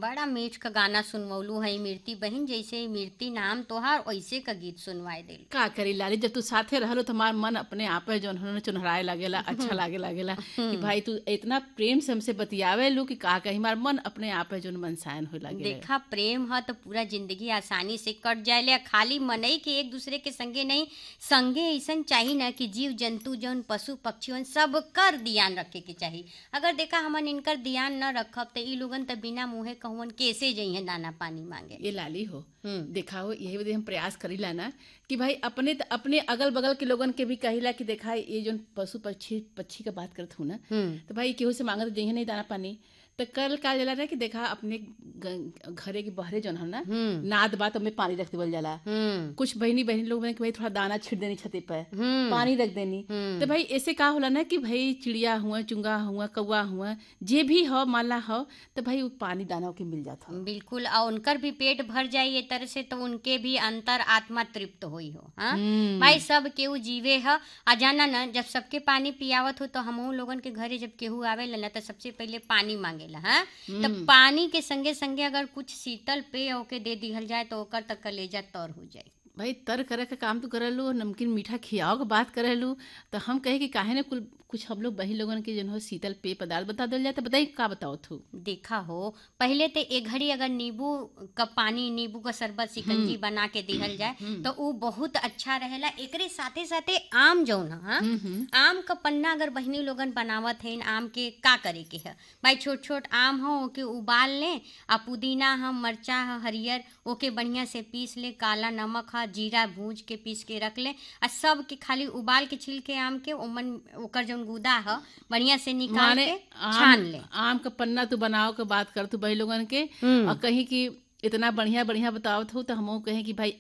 बड़ा मीठ का गाना सुनवलू है मीरती बहन जैसे मीरती नाम तोहार वैसे का गीत सुनवाए दिल का करी लाली जब तू साथे रहलो तो हमार मन अपने आप है जौन होने चुनहराए लागेला अच्छा लागे लागेला कि भाई तू इतना प्रेम से हमसे बतियावे लू कि का कही हमार मन अपने आप है जौन मनसायन हो लागे देखा प्रेम है तो पूरा जिंदगी आसानी से कट जाए खाली मनई के एक दूसरे के संगे नहीं संगे ऐसा चाहिए ना कि जीव जंतु जौन पशु पक्षी सब कर ध्यान रखे के चाहिए अगर देखा हमन इनकर ध्यान न रखब तो ई लोगन तो बिना मुँहे कहवन कैसे जइहे दाना पानी मांगे ये लाली हो हम्म। देखा हो यही वजह हम प्रयास करीला ना कि भाई अपने अपने अगल बगल के लोगन के भी कहिला कि देखा ये जो पशु पक्षी पक्षी का बात करत हूँ ना हम्म तो भाई केहू से मांगत जइहे नहीं दाना पानी तो कल का जला रहा कि देखा अपने ग- घरे के बहरे जौन हम ना हम्म नाद बात में पानी रख देवल जाला हम्म कुछ बहनी बहनी लोग बने कि भाई थोड़ा दाना छिट देनी छते पे हम्म पानी रख देनी हम्म। तो भाई ऐसे का होला ना कि भाई चिड़िया हुआ चुंगा हुआ कौआ हुआ जे भी हो माला हो तो भाई वो पानी दाना के मिल जाता बिल्कुल और उनकर भी पेट भर जाए ये तरह से तो उनके भी अंतर आत्मा तृप्त हुई हो हाँ हम्म। भाई सब केहू जीवे ह आ जाना ना जब सबके पानी पियावत हो तो हमहू लोगन के घरे जब केहू आवेला ना तो सबसे पहले पानी मांगेला हाँ तो पानी के संगे संगे अगर कुछ शीतल पेय ओके दे दिहल जाए तो ओकर तक कलेजा तर हो जाए भाई तर करे का काम तो करेलू नमकीन मीठा खियाओ के बात करेलू तो हम कहे कि काहे ने कुल कुछ हम लोग बही लोगन के जन हो शीतल पेय पदार्थ बता दिल जाए तो बताई का बताओ थू देखा हो पहले तो एक घड़ी अगर नींबू का पानी नींबू का शरबत शिकंजी बना के दिहल जाए तो वो बहुत अच्छा रहेला एकरे साथे साथे आम जौन ह, हाँ आम का पन्ना अगर बहनी लोगन बनावत है आम के का करे के है भाई छोट छोट आम हो ओके उबाल लें आ पुदीना ह मरचा ह हरियर ओके बढ़िया से पीस ले काला नमक ह जीरा भूज के पीस के रख ले आ सब के खाली उबाल के छिल के आम के ओमन ओकर जौन गुदा ह बढ़िया से निकाल माने के आम छान ले आम का पन्ना तू बनाओ के बात कर तू बही लोगन के हम्म। और कहीं कि इतना बढ़िया बढ़िया बताओ थू तो हम कहें कि भाई